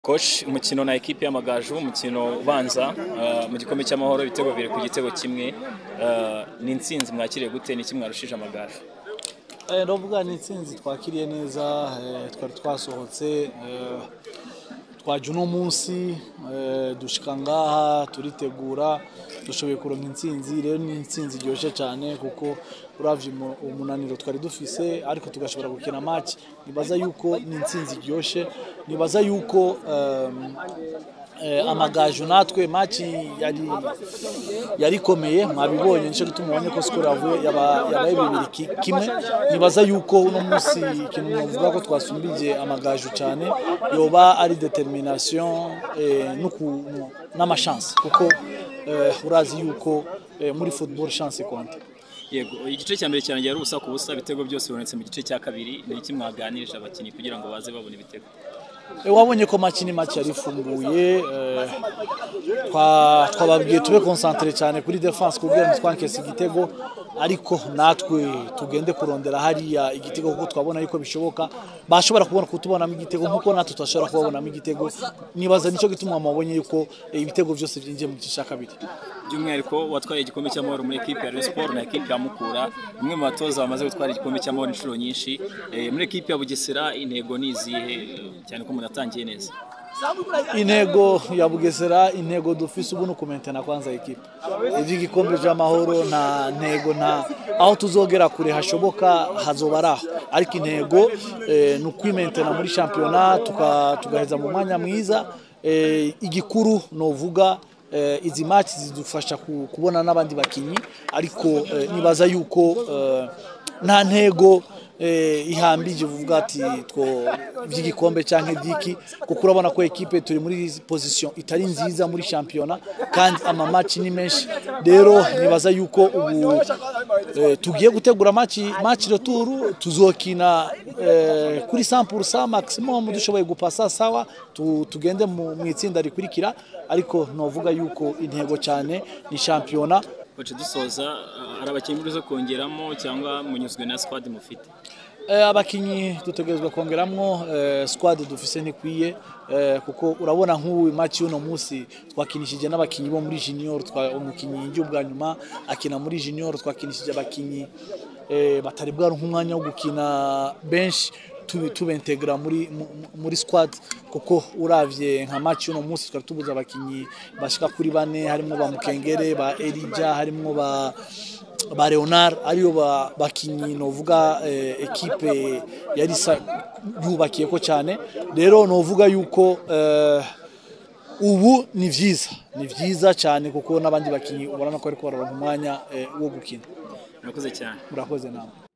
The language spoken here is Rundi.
Coach umukino na ekipe y'amagaju umukino ubanza uh, mu gikombe cy'amahoro ibitego bibiri ku gitego kimwe uh, ni intsinzi mwakiriye gute ni kimwe mwarushije amagaju Eh, ndavuga ni intsinzi twakiriye neza eh, twari twasohotse eh, twaje uno munsi eh, dushika ngaha turitegura dushoboye kuronka intsinzi rero ni intsinzi iryoshe cyane kuko uravye umu- umunaniro twari dufise ariko tugashobora gukina match nibaza yuko ni intsinzi iryoshe nibaza yuko um, eh, amagaju natwe match yari yari ikomeye mwabibonye nicyo gituma ubonye ko skoro yavuye yaba- yabaye bibiri ki- kimwe nibaza yuko uno munsi ikintu navuga ko twasumbije amagaju cyane yoba ari determination eh, n'uku- n'amashansi kuko eh, urazi yuko eh, muri football chance ikonta yego igice cya mbere cyarangiye ari ubusa ku busa ibitego byose bibonetse mu gice cya kabiri ni iki mwaganirije abakinnyi kugira ngo baze babona ibitego Eh, wabonye ko match ni match yari ifunguye eh, twa- twababwiye tube concentre cyane kuri defense kugira ngo twankese igitego ariko natwe tugende kurondera hariya igitego kuko twabona yuko bishoboka bashobora kubona kutubonamo igitego nkuko natwe twashobora kubabonamo igitego nibaza nicyo gituma mwabonye yuko eh, ibitego byose byinjiye mu gice cya kabiri by'umwihariko watwaye igikombe cy'amahoro muri ekipe ya Rayon Sport na ekipe ya Mukura umwe mu batoza bamaze gutwara igikombe cy'amahoro inshuro nyinshi Eh, muri ekipe ya Bugesera intego ni izihe cyane ko munatangiye neza intego ya bugesera intego dufise ubu ni ukumentena kwanza ekipe iby'igikombe cy'amahoro nta ntego nta aho tuzogera kure hashoboka hazoba ari aho ariko intego eh, ni ukwimentena muri shampiyona tuka- tugaheza mu mwanya mwiza Eh, igikuru novuga eh, izi match zidufasha ku- kubona n'abandi bakinyi ariko eh, nibaza yuko eh, nta ntego eh, ihambije uvuga ati two by'igikombe cyangwa iby'iki kuko urabona ko ekipe turi muri position itari nziza muri shampiyona kandi amamaci ni menshi rero nibaza yuko ubu eh, tugiye gutegura match match retour tuzokina eh, kuri 100% maximum dushoboye gupasa sawa tu, tugende mu mu itsinda rikurikira ariko novuga yuko intego cyane ni shampiyona Coach dusoza uh, hari abakinnyi muri kongeramo cyangwa munyuzwe na squad mufite Eh, abakinyi dutegerezwa kongeramwo eh, squad dufise ntikwiye eh, kuko urabona nk'ubu match y'uno munsi twakinishije n'abakinyi bo muri junior twa umukinyi yinjiye ubwa nyuma akina muri junior twakinishije abakinyi eh, batari bwaronka umwanya wo gukina benshi tubi- tubentegra muri mu- mu- muri squad kuko uravye nka match y'uno munsi twari tubuze abakinyi bashika kuri bane harimo ba Mukengere ba Elija harimo ba ba Leonard ariyo ba- bakinyi novuga eh, ekipe yari sa- yubakiye ko cyane rero novuga yuko eh, ubu ni vyiza ni vyiza cyane kuko n'abandi bakinyi ubona ko ariko bararonka umwanya eh, wo gukina murakoze cyane murakoze namwe